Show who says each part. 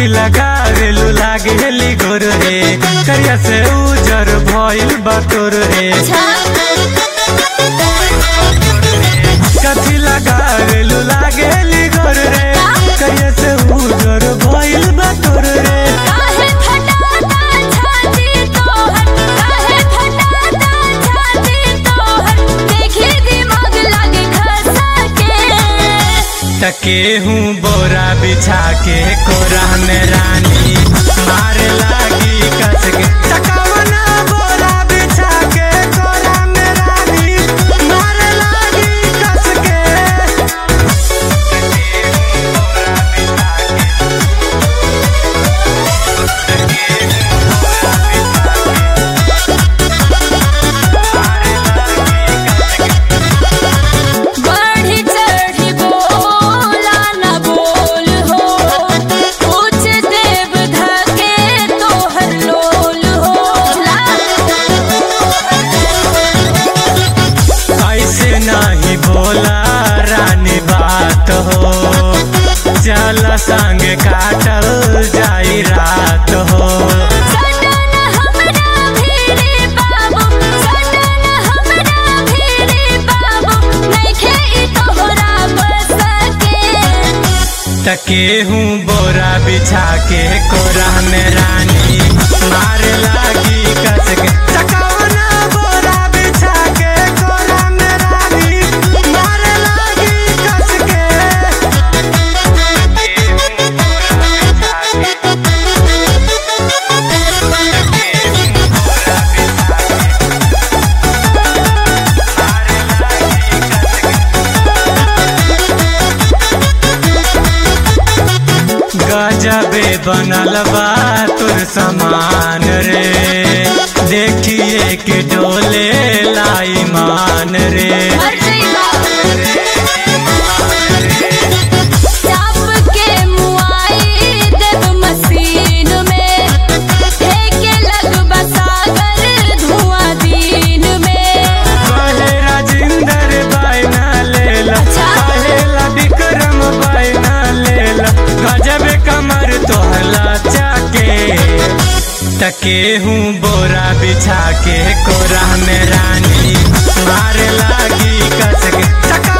Speaker 1: कथी लगावेलू लागेली गोर रे करिया से उजर भइल बटोर रे कथी लगावेलू लागेली गोर रे करिया से उजर भइल बटोर रे
Speaker 2: काहे फटाता छाती तोहर काहे फटाता छाती तोहर देखी दिमाग लागे खसा के
Speaker 1: तके हूँ बोरा बिछा के कोरा में रानी मार लागी कस के तकवना बोरा बिछा के कोरा में रानी मार लागी कस के
Speaker 2: बढ़ी चढ़ी बोला न बोल हो कुछ देव धके तोहर लोल हो
Speaker 1: ऐसे नहीं बोला रानी बात हो चल संग काटल जाई रात हो
Speaker 2: सटन हमरा भीरी बाबू सटन हमरा भीरी बाबू नइखे ई तोहरा बस के
Speaker 1: तके हूँ बोरा बिछा के कोरा में रानी मार लागी कस के तकवना बोरा बिछा के कोरा में रानी मार लागी कस के गजबे बनल बा तुर समान रे देखिए के डोले लाई मान रे
Speaker 2: चाप के मुआई देव मशीन में फेंके लगबा सागर धुआं दिन में
Speaker 1: कहे राजिंदर बायना लेला
Speaker 2: अच्छा।
Speaker 1: कहेला विक्रम बायना लेला गजब कमर तोहला चाके तके हूँ बोरा बिछा के कोरा में रानी मार लागी कस के चका